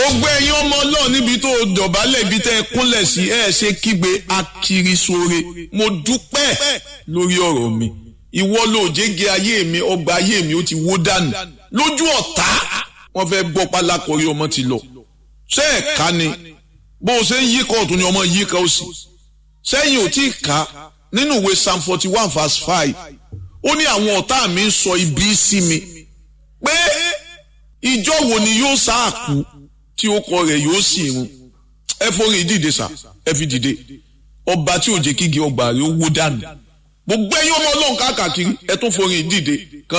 gbogbo ẹ̀yin ọmọ ọlọ́run níbi tó dọ̀bálẹ̀ ibi tẹ́ ẹ kúnlẹ̀ sí ẹ ṣe kígbe akiri sóore mo dúpẹ́ lórí ọ̀rọ̀ mi ìwọ ló jẹ́gẹ́ ayé mi ọgbà ayé mi ó ti wó dànù lójú ọ̀tá wọ́n fẹ́ bọ́ pálákọ̀rí ọmọ ti lọ ṣé ẹ̀ ká ni bó o ṣe ń yí kóòtù ni ọmọ yí ká ó sì sẹ́yìn ò tí ì ká nínú ìwé psalm forty one verse five ó ní àwọn ọ̀tá mi ń sọ ibi sí mi pé ìjọ wo ni yóò sáàkú tí ó kọ rẹ̀ yóò sì run ẹ forí dìde sá ẹ fi dìde ọba tí ò jẹ́ kígi ọgbà rẹ̀ ó wó dànù gbogbo ẹ̀yin ọmọ ọlọ́run káàkiri ẹ tún forí dìde